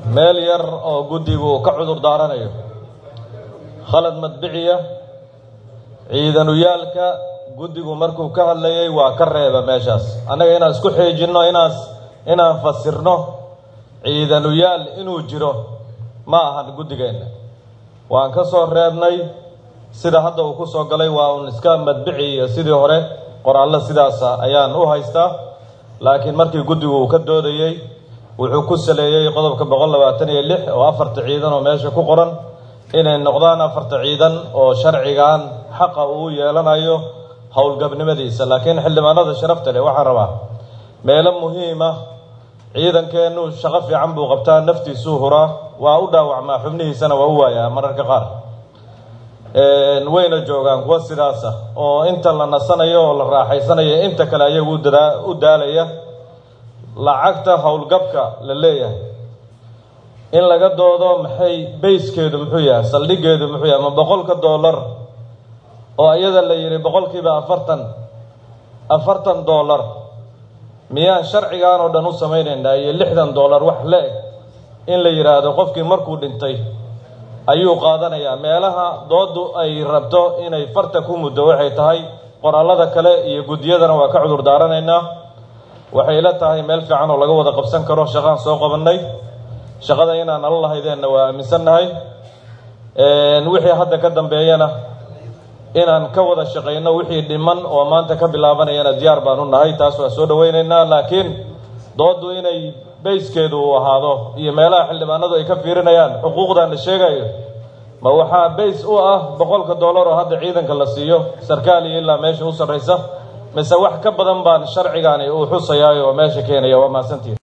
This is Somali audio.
meel yar oo guddigu uu ka cudur daaranayo khalad madbiciya ciidanuyaalka guddigu markuu ka hadlayay waa ka reeba meeshaas annaga inaan isku xiijinno inaas inaan fasirno ciidanuyaal inuu jiro ma ahan guddigeenna waan ka soo reebnay sida hadda uu ku soo galay waa uun iska madbici iyo sidii hore qoraallo sidaasa ayaan u haystaa laakiin markii guddigu uu ka doodayey wuxuu ku saleeyey qodobka boqol labaatan iyo lix oo afarta ciidan oo meesha ku qoran inay noqdaan afarta ciidan oo sharcigan xaqa uu yeelanayo howlgabnimadiisa laakiin xildhibaanada sharafta leh waxaan rabaa meelo muhiima ciidankeennu shaqo fiican buu qabtaa naftiisuu huraa waa u dhaawacmaa xubnihiisana waa u waayaa mararka qaar wayna joogaan kuwa sidaasa oo inta la nasanayo oo la raaxaysanayo inta kale ayagu u daalaya lacagta howlgabka la leeyahay in laga doodo maxay bayskeedu muxuu yahay saldhigeedu muxuu yahay ma boqolka dollar oo iyada la yidhi boqolkiiba afartan afartan dollar miyaan sharcigan oo dhan u samaynaynaa iyo lixdan dollar wax le-eg in la yidhaahdo qofkii markuu dhintay ayuu qaadanayaa meelaha dooddu ay rabto inay farta ku muddo waxay tahay qoraalada kale iyo guddiyadana waa ka cudur daaranaynaa waxay la tahay meel fiican oo laga wada qabsan karo shaqaan soo qabannay shaqada inaan nala lahaydeenna waa aaminsannahay wixii hadda ka dambeeyana inaan ka wada shaqayno wixii dhiman oo maanta ka bilaabanayana diyaar baan u nahay taas waa soo dhawaynaynaa laakiin dooddu inay bayskeedu uu ahaado iyo meelaha xildhibaanadu ay ka fiirinayaan xuquuqdan la sheegayo ma waxaa bays u ah boqolka dollar oo hadda ciidanka la siiyo sarkaal iyo ilaa meesha u sarraysa mise wax ka badan baan sharcigani uu xusayaayo oo meesha keenaya waa mahadsantiin